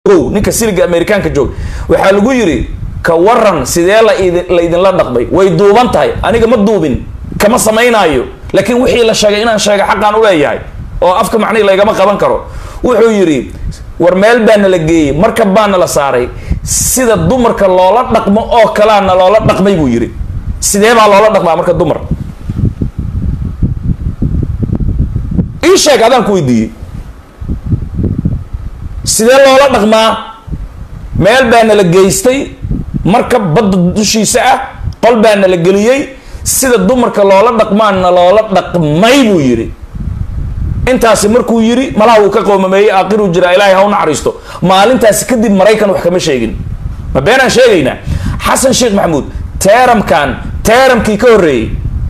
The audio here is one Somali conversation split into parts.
ninka siliga amerikaanka joog waxaa lagu yiri ka waran sidee la idin la idinla dhaqmay way duuban tahay aniga ma duubin kama samaynaayo laakiin wixii la sheegay inaan sheega xaqaan uleeyahay oo afka macnihi laygama qaban karo wuxuu yidhi war meel baa nala geeyey markab baa nala saaray sida dumarka loola dhaqmo oo kalaana loola dhaqmay buu yidhi sidee baa loola dhaqmaa marka dumar ii sheeg adaan ku weydiiyey sidee loola dhaqmaa meel baa nala geystay markab badda dushiisa ah qol baa nala geliyey sida dumarka loola dhaqmaana loola dhaqmay buu yidhi intaasi markuu yidhi malaha uu ka qoomameeyey aakiruu jiraa ilaahay ha u naxariisto maalintaasi kadib maraykan wax kama sheegin ma beenaan sheegaynaa xasan sheekh maxamuud teeramkan teeramkii ka horreeyey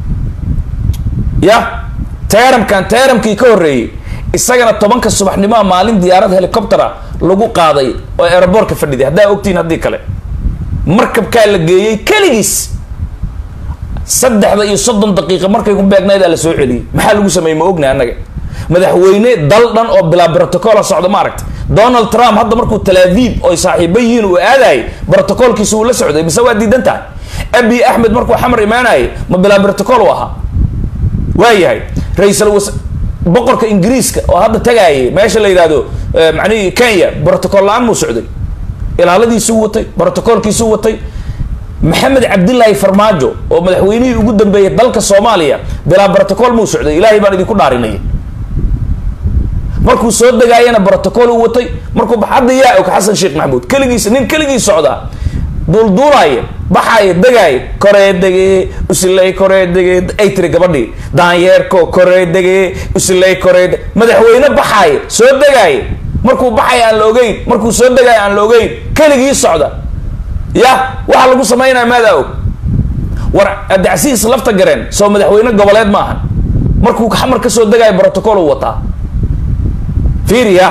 ya teeramkan teeramkii ka horreeyey isagana tobanka subaxnimoa maalin diyaarad helicoptera lagu qaaday oo aeroboortka fadhiday haddaa ogtihiin haddii kale markabkaa la geeyey keligiis saddexda iyo soddon daqiiqa markay ku beegnayd aa la soo celiyey maxaa lagu sameeyey ma ogna annaga madaxweyne dal dhan oo bilaa brotocola socda ma aragta donald trump hadda markuu talaaviib oy saaxiibo yihiin uu aadayay brotocolkiisa uu la socday mise waa diidan tahay abi axmed markuu xamar imaanayay ma bilaa brotocol u ahaa waayahay ra-iisal was boqorka ingiriiska oo hadda tagaayay meesha la yidhahdo macnihi kenya brotocol la-aan muu socday ilaaladiisuu watay brotocolkiisuu watay maxamed cabdilaahi farmaajo oo madaxweynihii ugu dambeeyay dalka soomaaliya bilaa brotocol muu socday ilaahay baan idinku dhaarinaya markuu soo degaayana brotocol u watay markuu hadda yaa og xasan sheekh maxamuud keligiis nin keligiis socdaa duulduulaaya baxaaya degaaya koree degee usiley koree degee ay tiri gabadhii daanyeerko koree degee usiley koree madaxweyne baxaaya soo degaaya markuu baxaya aan la ogeyn markuu soo degaaya aan la ogeyn keligii socda ya waxaa lagu samaynaya maadaa og war adacsihiis lafta gareen soo madaxweyne goboleed maahan markuu xamar ka soo degaayo brotocol u wataa fiiriya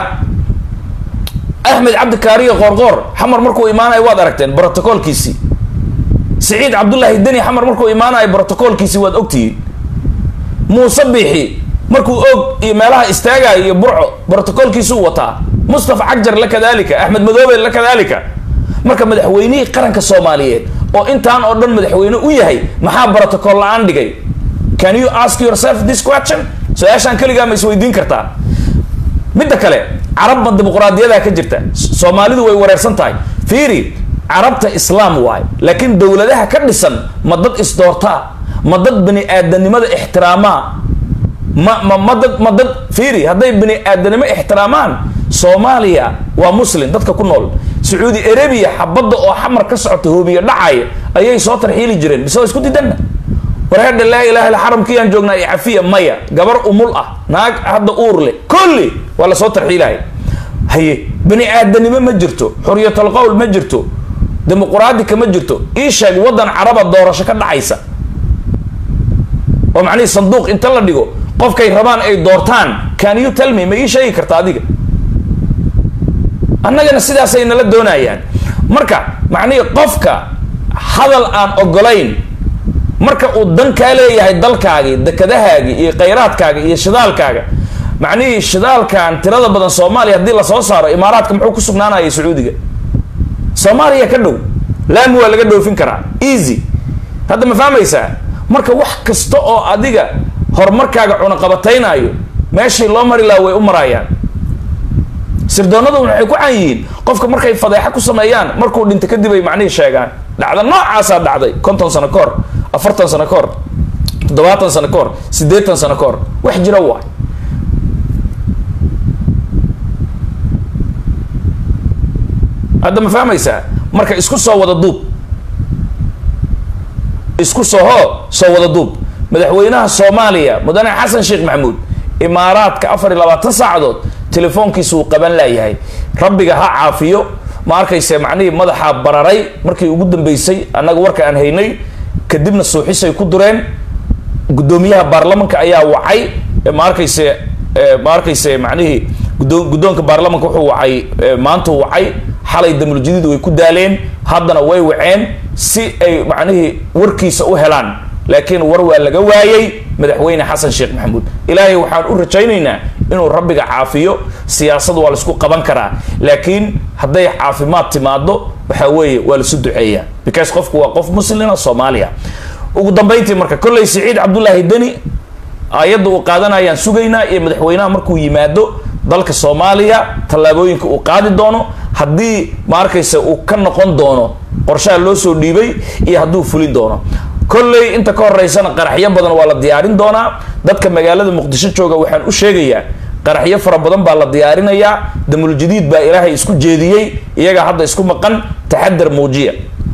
axmed cabdikaariyo qoorqoor xamar markuu imaanayo waad aragteen brotocolkiisii siciid cabdullaahi deni xamar markuu imaanayo brotocolkiisii waad ogtihiin muuse biixi markuu og iyo meelaha istaagayo iyo burco brotocolkiisuu wataa mustafa cagjar la kadalika axmed madoobe la kadalika marka madaxweynihii qaranka soomaaliyeed oo intaan oo dhan madaxweyne u yahay maxaa brotocol la-aan dhigay can you ask yourself this question su-aashaan keligaa ma isweydiin kartaa midda kale carabma dimuqraadiyadaa ka jirta soomaalidu way wareersan tahay fiiri carabta islaam waayo laakiin dowladaha ka dhisan ma dad isdoortaa ma dad bani aadanimada ixtiraamaa ma ma ma dad ma dad fiiri hadday bani aadanimo ixtiraamaan soomaaliya waa muslim dadka ku nool sacuudi arabia xabadda oo xamar ka socota hoobiya dhacaya ayay soo tarxiili jireen mise waa isku didanna wareerdha laa ilaha illa xaramkiiyaan joognaa iyo cafiya maya gabar umul ah naag hadda uur leh kulli waa lasoo tarxiilaya haye bani aadanimo ma jirto xuriyatul qowl ma jirto dimuquraadika ma jirto ii sheeg waddan caraba doorasho ka dhacaysa oo macnihii sanduuq inta la dhigo qofkay rabaan ay doortaan can you tell me ma ii sheegi karta adiga annagana sidaasay nala doonayaan marka macnihii qofka hadal aan ogolayn marka uu dan kaa leeyahay dalkaagii dekadahaagii iyo khayraadkaaga iyo shidaalkaaga macnihii shidaalkan tirada badan soomaaliya haddii lasoo saaro imaaraadka muxuu ku sugnaanaya sacuudiga soomaaliya ka dhow laami waa laga dhoofin karaa easy hadda ma fahmaysaa marka wax kasta oo adiga horumarkaaga cunaqabataynaayo meeshii loo mari laha way u maraayaan sirdoonaduna waxay ku can yihiin qofka markay fadeexa ku sameeyaan markuu dhinta kadib ay macnihii sheegaan dhacda noocaasaa dhacday konton sano ka hor afartan sano ka hor toddobaatan sano ka hor siddeetan sano ka hor wax jira waay hadda ma fahmaysaa marka isku soo wada duub isku soo hoo soo wada duub madaxweynaha soomaaliya mudane xasan sheekh maxamuud imaaraadka afar iyo labaatan saacadood telefoonkiisa uu qaban laayahay rabbiga ha caafiyo ma arkayse macnihii madaxaa bararay markii ugu dambeysay annaga warka aan haynay kadibna suuxisay ku dureen guddoomiyaha baarlamanka ayaa wacay ma arkayse ma arkayse macnihii gudo guddoonka baarlamanka wuxuu wacay maantuu wacay xalay damuljidiid way ku daaleen haddana way waceen si ay macnihii warkiisa u helaan laakiin war waa laga waayey madaxweyne xasan sheekh maxamuud ilaahay waxaan u rajaynaynaa inuu rabbiga caafiyo siyaasad waa laisku qaban karaa laakiin hadday caafimaad timaado waxa weeye waa laisu duceeyaa because qofku waa qof muslima soomaaliya ugu dambayntii marka kolley siciid cabdullaahi deni ayadda uu qaadanayaan sugaynaa iyo madaxweynaha markuu yimaado dalka soomaaliya tallaabooyinka uu qaadi doono haddii ma arkaysa uu ka noqon doono qorshaha loo soo dhiibay iyo hadduu fulin doono kolley inta ka horeysana qaraxyo badan waa la diyaarin doonaa dadka magaalada muqdisho jooga waxaan u sheegayaa qaraxyo fara badan baa la diyaarinayaa damuljadiid baa ilaahay isku jeediyey iyagaa hadda isku maqan taxadar muujiya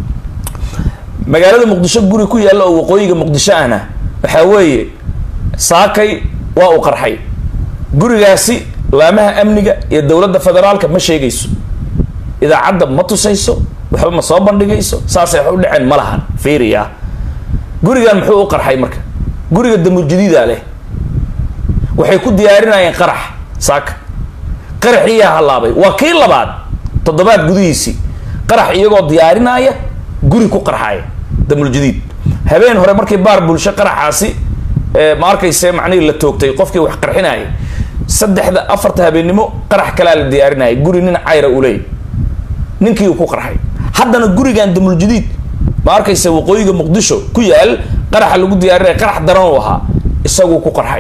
magaalada muqdisho guri ku yaalla oo waqooyiga muqdisho ahna waxaa weeye saakay waa uu qarxay gurigaasi laamaha amniga iyo dowladda federaalka ma sheegayso idaacadda ma tusayso waxba ma soo bandhigayso saasay wax u dhaceen ma lahan fiiriya gurigan muxuu u qarxay marka guriga damuljadiida leh waxay ku diyaarinayeen qarax saaka qaraxiiyaa hallaabay waa kii labaad toddobaad gudihiisii qarax iyagoo diyaarinaya guri ku qarxaya damuljadiid habeen hore markii baar bulsho qaraxaasi ma arkayse macnihii la toogtay qofkii wax qarxinaya saddexda afarta habeennimo qarax kalaa la diyaarinaya guri nin cayra u leey ninkii uu ku qarxay haddana gurigan damuljadiid ma arkayse waqooyiga muqdisho ku yaal qaraxa lagu diyaarinaya qarax daran u ahaa isaguu ku qarxay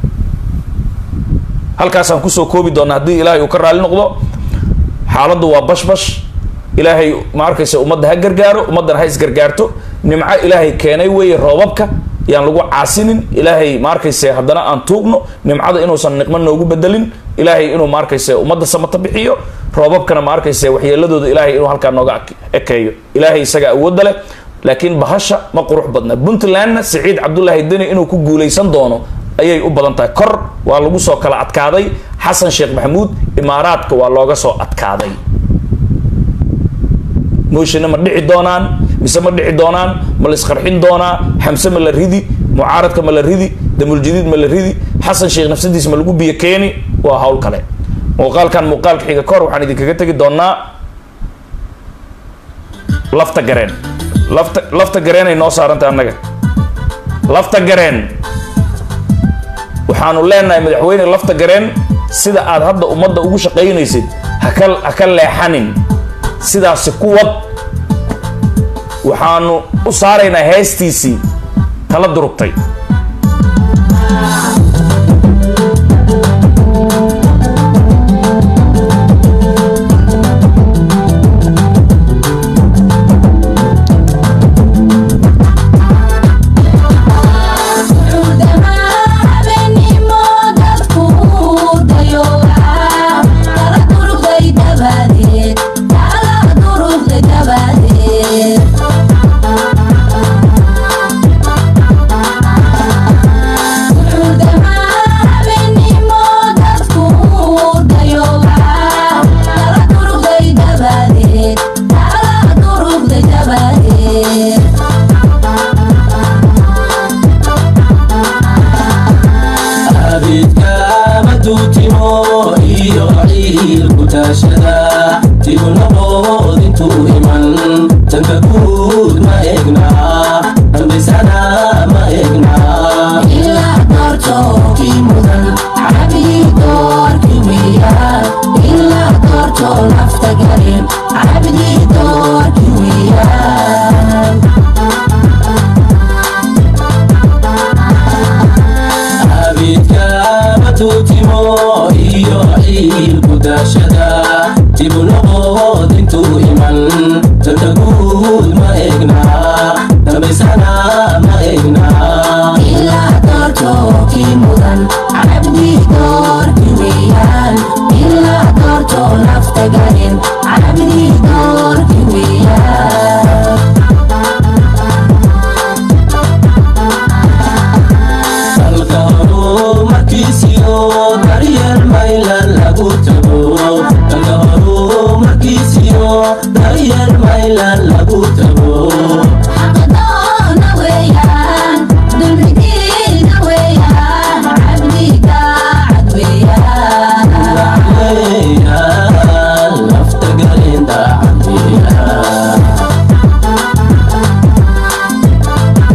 halkaasaan kusoo koobi doona haddii ilaahay uu ka raali noqdo xaaladdu waa bashbash ilaahay ma arkayse ummadda ha gargaaro ummaddana ha isgargaarto nimco ilaahay keenay weeye roobabka yaan lagu caasinin ilaahay ma arkayse haddana aan tuugno nimcada inuusan niqmo noogu bedelin ilaahay inuu ma arkayse ummadda samata bixiyo roobabkana ma arkayse waxyeeladooda ilaahay inuu halkaa nooga ekeeyo ilaahay isaga awoodda leh laakiin bahasha ma qurux badna puntlandna siciid cabdullaahi deni inuu ku guulaysan doono ayay u badan tahay kor waa lagu soo kala adkaaday xasan sheekh maxamuud imaaraadka waa looga soo adkaaday mooshina ma dhici doonaan mise ma dhici doonaan ma la isqarxin doonaa xamse ma la ridi mucaaradka ma la ridi damuljadiid ma la ridi xasan sheekh nafsadiis ma lagu biyo keeni waa hawl kale muuqaalkan muuqaalka xiga kahor waxaan idinkaga tegi doonaa lafta gareen lafta lafta gareenay noo saarantay annaga lafta gareen waxaanu leenahay madaxweyne lafta gareen sida aad hadda ummadda ugu shaqaynaysid haka ha ka leexanin sidaasi ku wad waxaanu u saaraynaa heestiisii tala durugtay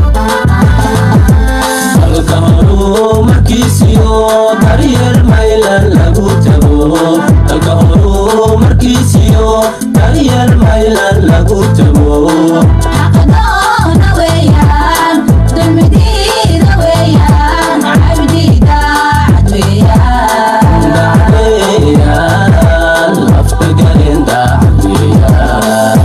daryeel mayla daryeel maylan lagu tago xaqadoona weeyaan dulmidiida weeyaan cabdi daacad weeyaan dacweeyaan lafta galin dacweeyaan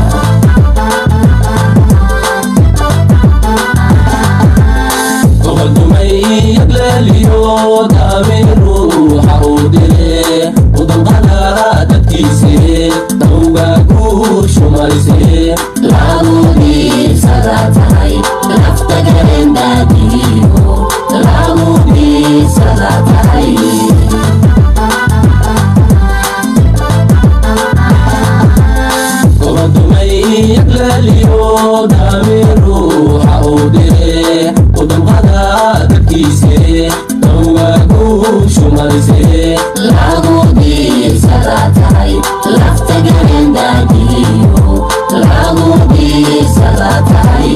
gobodumay yagleeliyo daamir ruuxa uu dile udamqada dadkiise dawga guushu marise lagu dhiibsada tahay lafta galendaadiyo lagu dhiibsada tahay gobodumay yagleeliyo daamir ruuxa uu dile udamqada dadkiise dawga guushu marise lagu dhiibsada tahay lafta galendaadiyo lagu dhiibsada tahay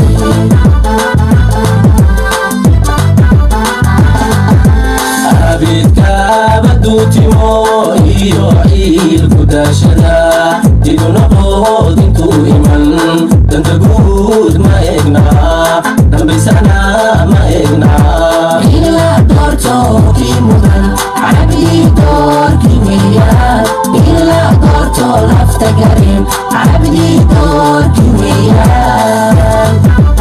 abidkaaba duutimo iyo ciilku daashada digunaqood intuu iman danta guud ma egna dambaysana ma egna ila doortookii mudan cabdi doorkii weeyaan ila doorto lafta garin cabdi doorkii weeyaan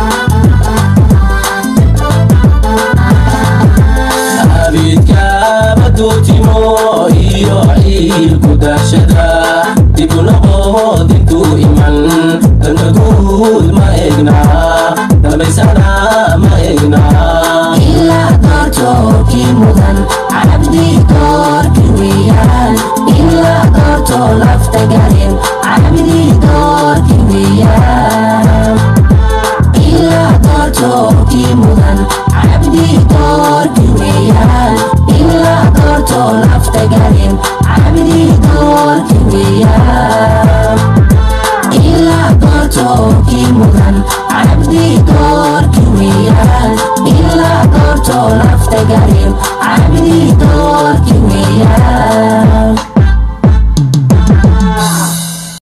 abidkaaba duutimo iyo ciilku daashada digunaqood intuu iman danta guud ma egna dambaysana ma egna ila doortookii mudan cabdi doorkii weeyaan ila doorto lafta garin cabdi doorkii weeyaan ila doortookii mudan cabdi doorkii weeyaan ila doorto lafta garin cabdi doorkii weeyaan ila doortookii mudan cabdi doorkii weeyaan ila doorto lafta garin cabdi doorkii weeyaan